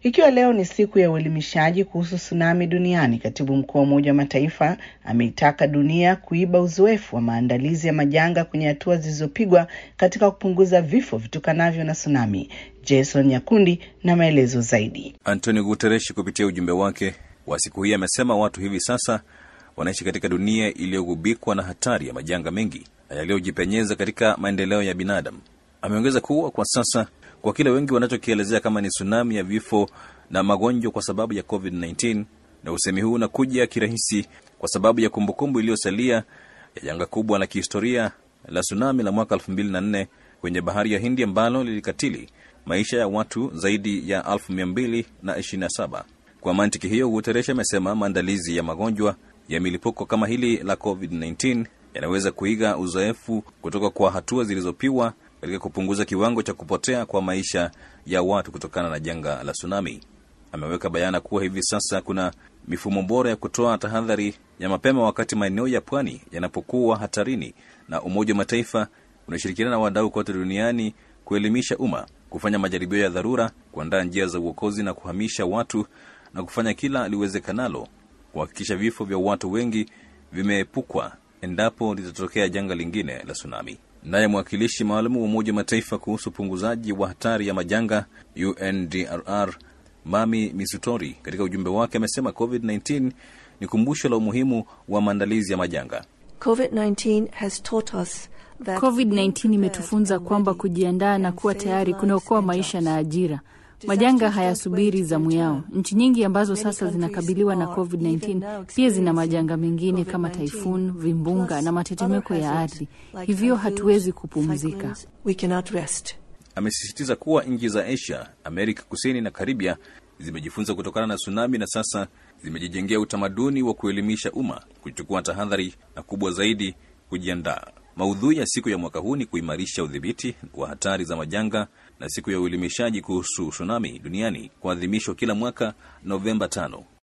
Ikiwa leo ni siku ya uelimishaji kuhusu tsunami duniani, katibu mkuu wa Umoja wa Mataifa ameitaka dunia kuiba uzoefu wa maandalizi ya majanga kwenye hatua zilizopigwa katika kupunguza vifo vitokanavyo na tsunami. Jason Nyakundi na maelezo zaidi. Antonio Guterres kupitia ujumbe wake wa siku hii amesema watu hivi sasa wanaishi katika dunia iliyogubikwa na hatari ya majanga mengi na yaliyojipenyeza katika maendeleo ya binadamu. Ameongeza kuwa kwa sasa kwa kile wengi wanachokielezea kama ni tsunami ya vifo na magonjwa kwa sababu ya COVID-19, na usemi huu unakuja kirahisi kwa sababu ya kumbukumbu iliyosalia ya janga kubwa la kihistoria la tsunami la mwaka 2004 kwenye bahari ya Hindi ambalo lilikatili maisha ya watu zaidi ya 2227. Kwa mantiki hiyo, Guterres amesema maandalizi ya magonjwa ya milipuko kama hili la COVID-19 yanaweza kuiga uzoefu kutoka kwa hatua zilizopigwa katika kupunguza kiwango cha kupotea kwa maisha ya watu kutokana na janga la tsunami. Ameweka bayana kuwa hivi sasa kuna mifumo bora ya kutoa tahadhari ya mapema wakati maeneo ya pwani yanapokuwa hatarini, na Umoja wa Mataifa unashirikiana na wadau kote duniani kuelimisha umma, kufanya majaribio ya dharura, kuandaa njia za uokozi na kuhamisha watu na kufanya kila liwezekanalo kuhakikisha vifo vya watu wengi vimeepukwa endapo litatokea janga lingine la tsunami. Naye mwakilishi maalum wa Umoja wa Mataifa kuhusu upunguzaji wa hatari ya majanga UNDRR Mami Misutori katika ujumbe wake amesema COVID-19 ni kumbusho la umuhimu wa maandalizi ya majanga. COVID-19 has taught us that COVID-19 imetufunza kwamba kujiandaa na kuwa tayari kunaokoa maisha na ajira. Majanga hayasubiri zamu yao. Nchi nyingi ambazo sasa zinakabiliwa na COVID-19 pia zina majanga mengine kama taifun, vimbunga na matetemeko ya ardhi, hivyo hatuwezi kupumzika. we cannot rest. Amesisitiza kuwa nchi za Asia, Amerika Kusini na Karibia zimejifunza kutokana na tsunami na sasa zimejijengea utamaduni wa kuelimisha umma, kuchukua tahadhari na kubwa zaidi, kujiandaa. Maudhui ya siku ya mwaka huu ni kuimarisha udhibiti wa hatari za majanga na siku ya uelimishaji kuhusu tsunami duniani kuadhimishwa kila mwaka Novemba tano.